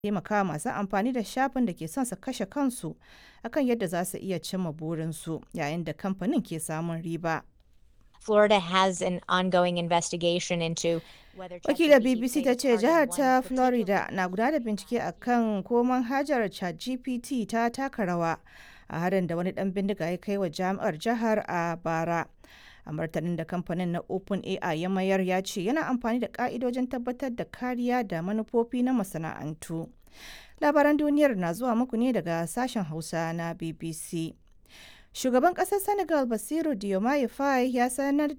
taimaka masu amfani da shafin da ke son su kashe kansu akan yadda za su iya cimma burinsu yayin da kamfanin ke samun riba. Florida has an ongoing investigation into whether Wakilar ChatGPT BBC ta played a ce part in jihar one ta particular Florida na gudanar da bincike akan ko manhajar ChatGPT ta taka rawa a harin da wani dan bindiga ya kai wa jami'ar jihar a bara. A martanin da kamfanin na OpenAI ya mayar ya ce yana amfani da ka'idojin tabbatar da kariya da manufofi na masana'antu. Labaran duniyar na zuwa muku ne daga sashen Hausa na BBC. Shugaban ƙasar Senegal Basiru Diomaye Faye ya sanar